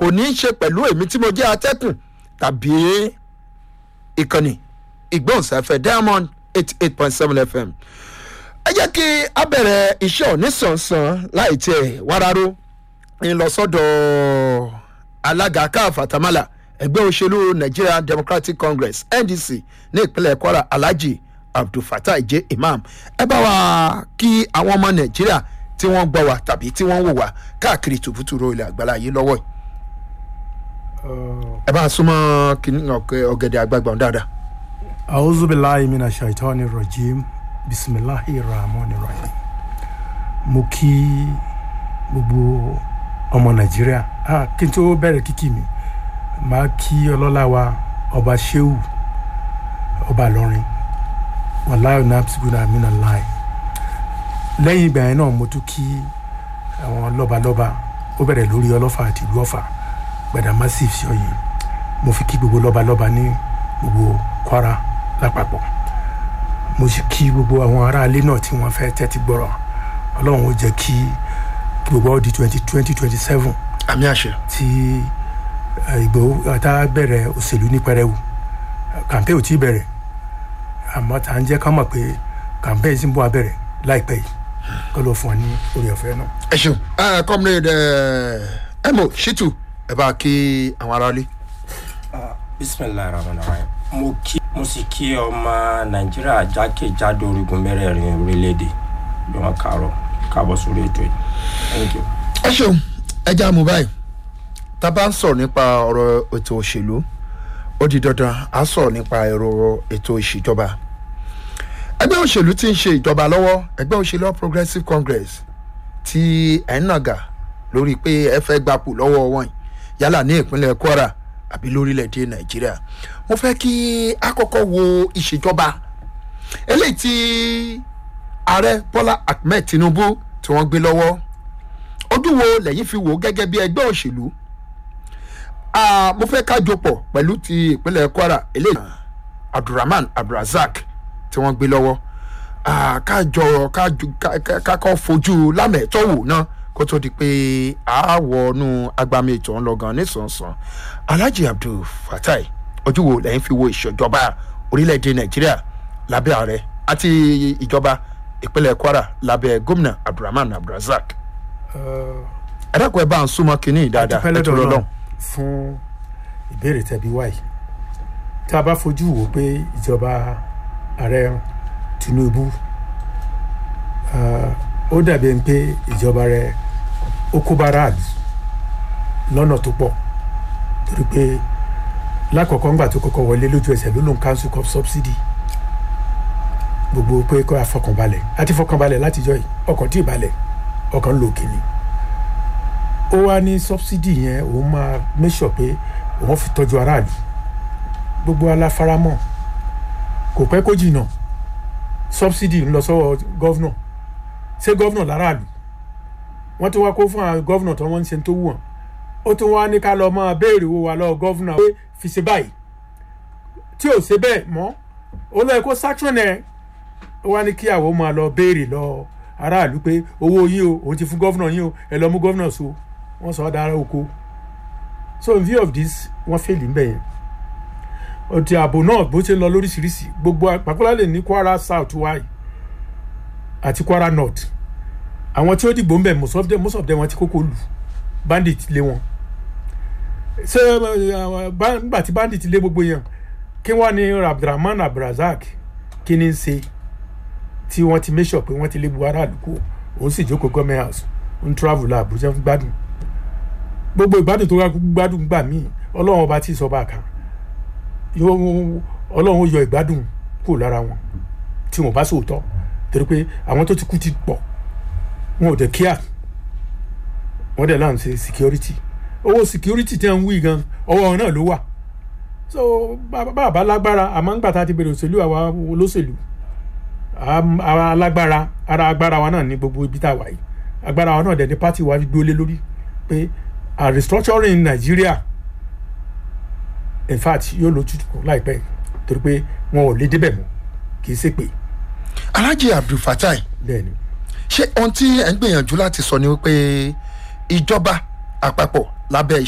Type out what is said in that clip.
kò ní í ṣe pẹ̀lú èmi tí mo jẹ́ atẹ́kùn tàbí ìkànnì ìgbóhùnsáfẹ́ diamond eighty eight point seven fm ẹ jẹ́ kí a bẹ̀rẹ̀ iṣẹ́ òní sànsàn láì tiẹ̀ wáráró ń lọ sọ́dọ̀ alága káf àtàmàlà ẹgbẹ́ òṣèlú nigeria democratic congress ndc ní ìpínlẹ̀ kwara alhaji abdulfatai j imam ẹ bá wa kí àwọn ọmọ nàìjíríà tí wọ́n gbọ́ wa tàbí tí wọ́n wò wá káàkiri tòbútòrò ilẹ̀ àgbàlá yìí lọ́wọ́ yìí ẹ bá a súnmọ́ kìnnì ọ̀gẹ̀dẹ̀ àgbàgbà dáadáa. أعوذ بالله من الشيطان الرجيم بسم الله الرحمن الرحيم mo kí gbogbo ọmọ nàìjíríà ah, kí n tó bẹ̀rẹ̀ kíkì mi máa kí ọlọ́lá wa ọba sheu ọba lọrin wàláyò nàbsibúnà àmínà láì lẹ́yìn ìgbà yẹn náà mo tún kí àwọn lọ́balọ́ba ó bẹ̀rẹ̀ lórí ọlọ́fà àti ìlú ọ̀fà gbẹ̀dà massive ṣọ́yìn mo fi kí gbogbo lọ́balọ́ba ní gbogbo kwara lápapọ̀ mo sì kí gbogbo àwọn aráalé náà tí wọ́n fẹ́ tẹ́tí gbọ́rọ̀ ọlọ́run ó jẹ́ kí gbogbo ọdún twenty twenty twenty seven àmì àṣẹ. tí ìgbò tá a bẹ̀rẹ̀ òṣèlú ní pẹrẹwu kàmpé ò tí ì bẹ̀rẹ̀ àmọ́ tá à ń jẹ́ ká mọ̀ pé kàmpé yìí sì ń bọ̀ abẹ̀rẹ̀ láìpẹ́ yìí kọ́ ló fún ọ ní orí ọ̀fẹ́ náà. ẹ ṣeun ẹ comrade ẹ mo shitu ẹ bá kí àwọn aráalé. bisimilayi rahman rahim mo kí mo sì kí ọmọ nàìjíríà jákèjádò orígun mẹ́rẹ̀ẹ̀rin orílẹ̀-èdè bí wọ́n kàárọ̀ káàbọ̀ sórí ètò yìí thank you. ẹ ṣeun ẹ já mu báyìí tá a bá ń sọ̀rọ̀ nípa ọ̀rọ̀ ètò òṣèlú ó di dandan á sọ̀rọ̀ nípa ẹ̀rọ ètò ìṣèjọba ẹgbẹ́ òṣèlú tí ń ṣe ìjọba lọ́wọ́ ẹgbẹ́ òṣèlú All progressive congress tí ẹ̀ ń nàgà lórí pé ẹ fẹ́ gbapò lọ́wọ́ wọn yálà ní ìpínlẹ̀ kwara àbí lórílẹ̀‐èdè nàìjíríà mo fẹ́ kí a kọ́kọ́ wo ìṣèjọba eléyìí tí ààrẹ bọ́lá ahmed tinubu tí wọ́n gbé lọ́wọ́ ojú wo lẹ́yìn fi wò ó gẹ́gẹ́ bí ẹgbẹ́ òṣèlú Ah, mo fẹ́ kájọ pọ̀ pẹ̀lú ti ìpínlẹ̀ kwara eléyìí abdulrahman abdulrasaq tí wọ́n gbé lọ́wọ́ Ah, kájọ kájọ ká- ká- kákọ́ fojú lámẹ̀tọ́ wò náà kó tó di pé àáwọnú agbami ètò ńlọgàn nísànsàn alhaji abdul fatai ojú wo lẹ́yìn fi wo ìṣèjọba orílẹ̀-èdè nàìjíríà lábẹ́ ààrẹ àti ìjọba ìpínlẹ̀ kwara lábẹ́ gómìnà abdulrahman abdulrasaq ẹ dákun ẹ bá ń súnmọ́ kínní dáadáa dúpẹ́ ẹ tó lọ́dọ̀ lọ́lọ́run. náà fún ìbéèrè tẹ̀bí wáyé tá a bá fojú wò pé ìjọba ààrẹ tinubu ah, ó dàbí ẹni pé ìjọba rẹ ó kó báráàlú lọ́nà tó pọ̀ torí pé lákọ̀ọ́kọ́ ńgbà tó kọ́kọ́ wọlé lójú ẹsẹ̀ ló lóun council cup subsidy gbogbo pé kó àfọkànbalẹ̀ àti fọkànbalẹ̀ látijọ́ yìí ọkàn tí ì balẹ̀ ọkàn ń lo òkè ni ó wá ní subsidy yẹn òun máa make sure pé òun fi tọ́jú aráàlú gbogbo aláfaramọ́ kò pẹ́ kó jìnnà subsidy ń lọ sọ́wọ́ gọ́vnọ̀ ṣé gọ́vnọ̀ láràlú wọ́n tún wá kó fún àwọn gọ́vnọ̀ tó wọ́n ń ṣe tó wù wọ́n ó tún wá ní ká lọ máa béèrè owó wa lọ́wọ́ gọ́vnọ̀ pé fi ṣe báyìí tí ò ṣe bẹ́ẹ̀ mọ́ ó lọ́ọ́ kó sanction ẹ̀ ó wá ní kí àwọn máa lọ béèrè lọ aráàlú pé owó yín o òun ti fún gọ́vnọ̀ yín o ẹ lọ mú gọ́vnọ̀ so wọ́n sọ ọ́ dára oko so in view of this wọ́n fèlì ń bẹ̀ yẹn ọtí ààbò náà bó ṣe ń lọ lóríṣiríṣi gbogbo pàkúlálẹ̀ ní kwara south wáyé àti kwara north àwọn tí ó dìgbò ń bẹ̀ most of them most of them wọ́n ti kókó lù bandit lé wọn ṣé eh, ba- nígbà tí bandit lé gbogbo yẹn kí wọ́n ní abdulrahman abdulrasaq kí ni ń ṣe tí wọ́n ti make sure pé wọ́n ti lé buhari àdúgbò òun sì jókòó government house ń travel lọ àbújá ń gbádùn gbogbo ìgbádùn tó wá gbádùn gbà míì ọlọ́run ọba tí ìsọba kan yóò ọlọ́run ó yọ ìgbádùn kúrò lára wọn tí wọn bá sòótọ́ torí pé àwọn tó ti kú ti pọ̀ wọn ò dẹ̀ kíá wọ́n dẹ̀ láǹ ṣe security owó security tí wọ́n ń wí gan ọwọ́ wọn náà ló wà so bàbá lágbára àmọ́ ń gbà tá a ti bèrè òṣèlú àwa olóṣèlú Am- ara alágbára ara agbára wa náà ní gbogbo ibi tá a wà yìí agbára wa náà dẹ̀ ní pátì wa gbólé lórí pé a restructuring in Nigeria in fact yóò lójútùú láìpẹ́ torí pé wọn ò lè débẹ̀ mọ́ kì í ṣe pé alhaji abdulfatai bẹ́ẹ̀ ni ṣé ohun tí ẹ ń gbìyànjú láti sọ ni wípé ìjọba àpapọ̀ lábẹ́